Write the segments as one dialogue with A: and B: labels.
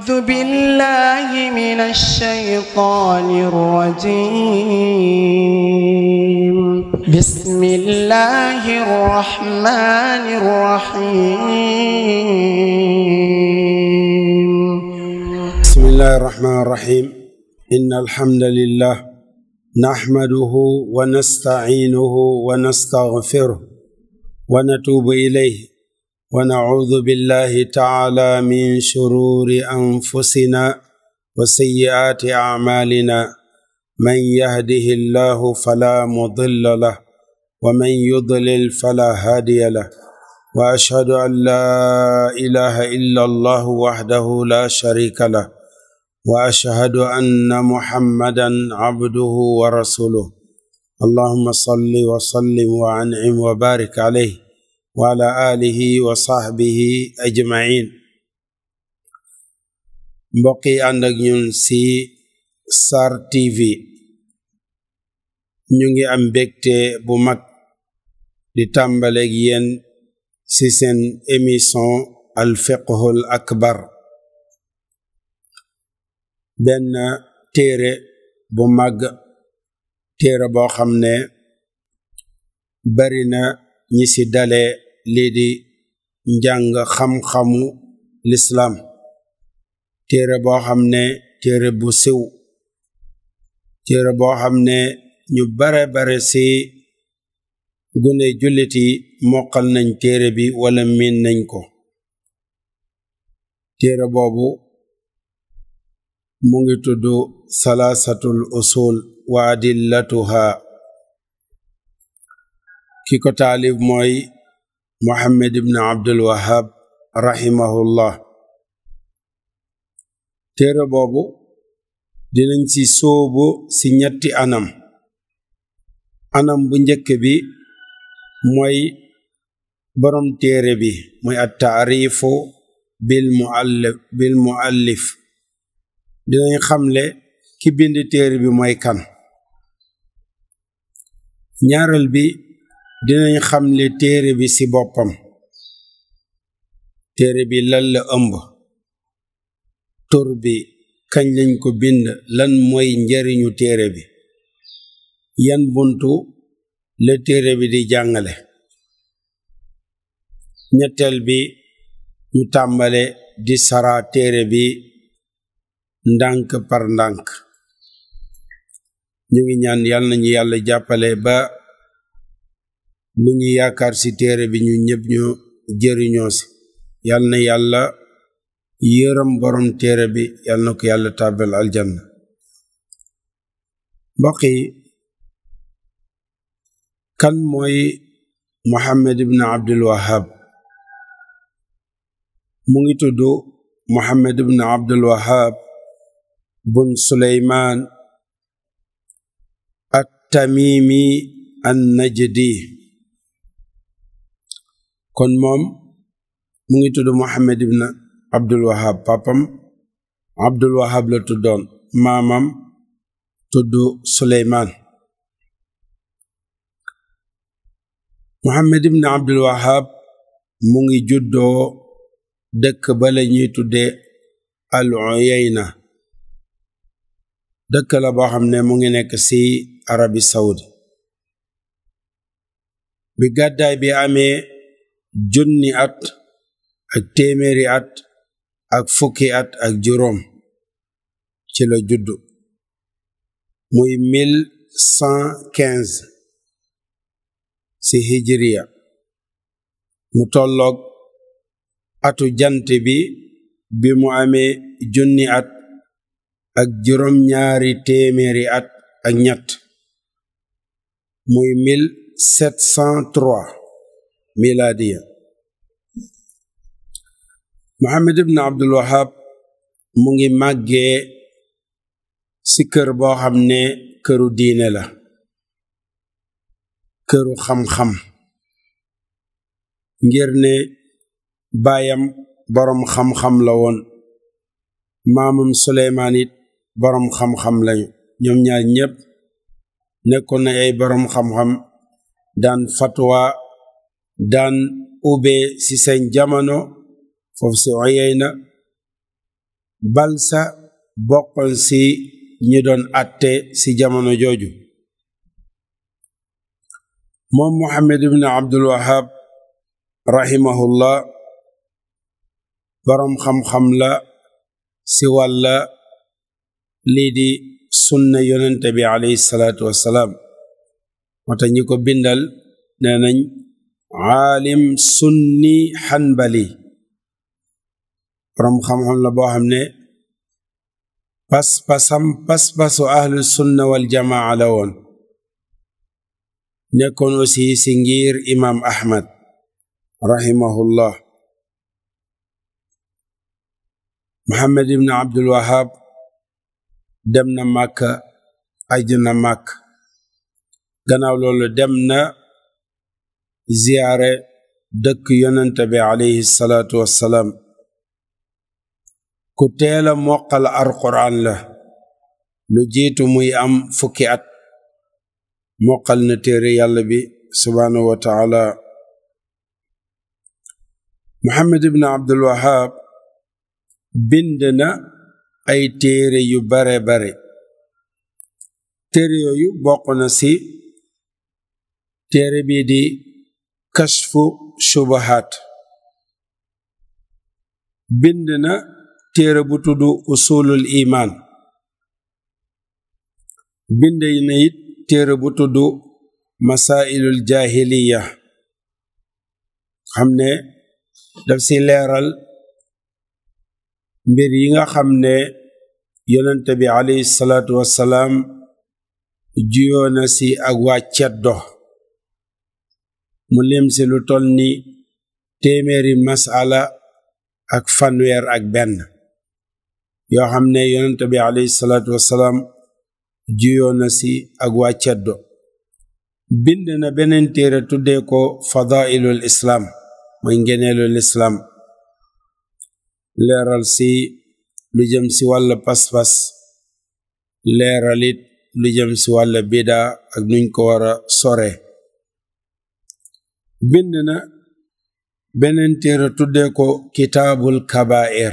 A: أعوذ بالله من الشيطان الرجيم بسم الله الرحمن الرحيم
B: بسم الله الرحمن الرحيم إن الحمد لله نحمده ونستعينه ونستغفره ونتوب إليه ونعوذ بالله تعالى من شرور أنفسنا وسيئات أعمالنا من يهده الله فلا مضل له ومن يضلل فلا هادي له وأشهد أن لا إله إلا الله وحده لا شريك له واشهد ان محمدا عبده ورسوله اللهم صل وسلم وانعم وبارك عليه وعلى اله وصحبه اجمعين mbokk yi ànd ak ñun ci Sar TV ñu ngi am mbégte bu mag di tàmbaleeg yéen ci seen émission al fiqhul akbar benn téere bu màgg téere boo xam ne bari na ñi ci dale lii di njàng xam-xamu lislaam téere boo xam ne téere bu siw téere boo xam ne ñu bare bare ci gune jullit yi mokkal nañ téere bi wala miin nañ ko téere boobu mu ngi tudd salaasatul usul wa adillatuha ki ko taalif mooy Muhammad ibn Abdul Wahhab rahimahullah téere boobu dinañ ci sóobu ci ñetti anam anam bu njëkk bi mooy borom téere bi mooy at taarifu bil muallif bil muallif dinañ xamle ki bind téere bi mooy kan ñaareel bi dinañ xamle téere bi ci boppam téere bi lan la ëmb tur bi kañ lañ ko bind lan mooy njariñu téere bi yan buntu la téere bi di jàngale ñetteel bi ñu tàmbale di sara téere bi ndànk par ndànk ñu ngi ñaan yal nañu yàlla jàppale ba lu ñu yaakaar ci téere bi ñu ñëpp ñu jëriñoo ci yal na yàlla yërëm borom téere bi yal na ko yàlla tàbbal aljanna mbokk yi kan mooy Muhammad ibn Abdul Wahhab mu ngi tudd Muhammad ibn Abdul Wahhab bun suleymaan at-tamimi an-najdi kon moom mu ngi tudd Muhammad ibn Abdul Wahhab papam Abdul Wahhab la tuddoon maamam tudd suleymaan Muhammad ibn Abdul Wahhab mu ngi juddoo dëkk ba la ñuy tudde al-Uyayna dëkk la boo xam ne mu ngi nekk ci arabi saudi bi gàddaay bi amee junni at ak téeméeri at ak fukki at ak juróom ci la juddu muy mille cent quinze ci hijriya mu tolloog atu jant bi bi mu amee junni at ak juróom ñaari téeméeri at ak ñett muy mille sept cent trois miladiya Muhammad ibn Abdul Wahhab mu ngi màggee ci kër boo xam ne këru diine la këru xam-xam ngir ne baayam boroom xam-xam la woon maamam Suleymaan it boroom xam-xam lañu ñoom ñaar ñépp nekkoon na ay boroom xam-xam daan fatwa daan ube ci seen jamono foofu ci Uyayna balsa bokkoon ci ñi doon atte ci jamono jooju moom Muhammad ibn Abdul Wahab rahimahullah boroom xam-xam la ci wàlla lii di sunna yonente bi alayhi salaatu wassalaam wata ñi ko bindal nee nañ aalim sunni xanbali boroom xam-xam la boo xam ne pas-pasam pas-pasu ahlu sunna wal jamaa la woon nekkoon aussi ci ngir imam ahmad rahimahullah muhammad ibn abdul wahab dem na màkka aj na màkk gannaaw loolu dem na ziyaare dëkk yonente bi alayhi salaatu wassalaam ku teela moqal alquraan la lu jiitu muy am fukki at moqal na téere yàlla bi subhaanahu wa taala muhammad ibn abdul wahab bind na ay téere yu bare bare téere yooyu bokk na ci téere bii di kashfu shubahat bind na téere bu tudd usulul iman bind na it téere bu tudd masailul jahiliya xam ne daf ci leeral mbir yi nga xam ne yonente bi alayhi salaatu wassalaam juyoo na ci ak waa ceddo mu lim ci lu toll ni téeméeri masala ak fanweer ak benn yoo xam ne yonente bi alayhi salaatu wassalaam juyoo na ci ak waa ceddo bind na beneen téere tuddee ko fadailul islaam mooy ngeneelul islaam leeral ci lu jëm ci wàll pas-pas leeral it lu jëm ci wàll bida ak nuñ ko war a sore bind na beneen téere tuddee ko kitaabul kabair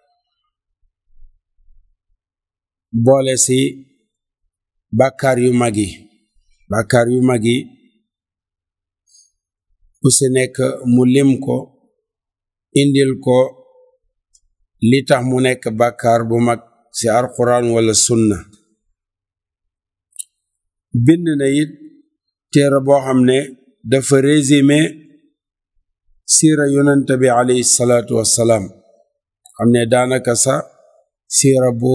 B: boole ci bàkkaar yu mag yi bàkkaar yu mag yi ku ci nekk mu lim ko indil ko li tax mu nekk bàkkaar bu mag ci alquran wala sunna bind na it téere boo xam ne dafa résumé siira yonente bi alayhi salaatu wassalaam xam ne daanaka sa siira bu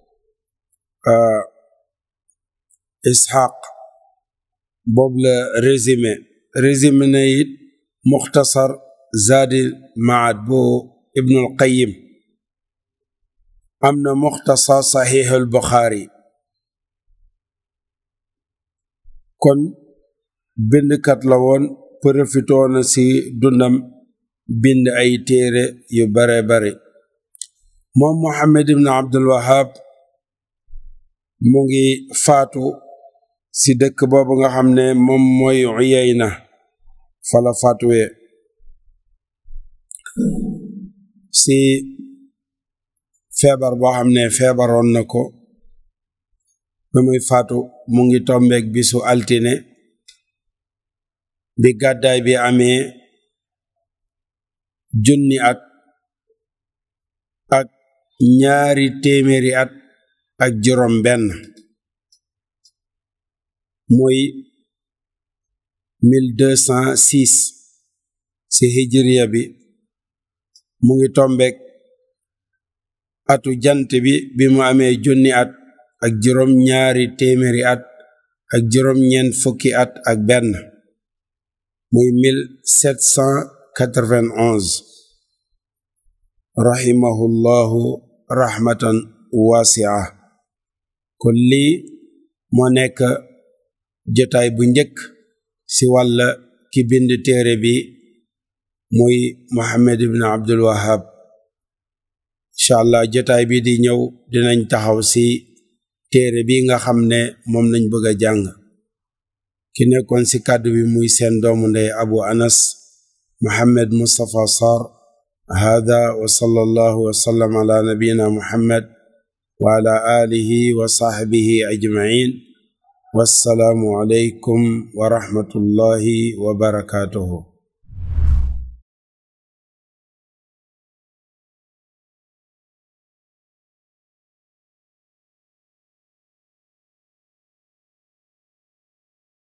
B: isxaq boobu la résumé résumé na it muxtasar zaadi maad bu ibnul qayim am na muxtasar saxiixul buxaari kon bindkat la woon profitoo na ci dundam bind ay téere yu bare bare moom Muhammad ibn Abdul Wahab mu ngi faatu ci dëkk boobu nga xam ne moom mooy Uyayna fala faatuwee ci feebar boo xam ne feebaroon na ko ba muy faatu mu ngi tombeek bisu altine bi gàddaay bi amee junni at ak ñaari téeméeri at ak juróom benn muy mille deux cent six ci hijriya bi mu ngi tombeek atu jant bi bi mu amee junni at ak juróom ñaari téeméeri at ak juróom ñeent fukki at ak benn muy mille sept cent quatre-vingt-onze rahimahullahu rahmatan wasia kon lii moo nekk jotaay bu njëkk ci wàlla ki bind téere bi muy Muhammad ibn Abdul Wahab incha allah jotaay bi di ñëw dinañ taxaw ci téere bi nga xam ne moom lañ bëgg a jàng ki nekkoon ci kàddu bi muy seen doomu ndey Abu Anas Muhammad Mustafa Sarr hada wa sallallahu wa sallam ala nabiyina muhammad wa ala alihi wa sahbihi ajma'in wassalaamu alaykum wa rahmatullahi wa barakatuhu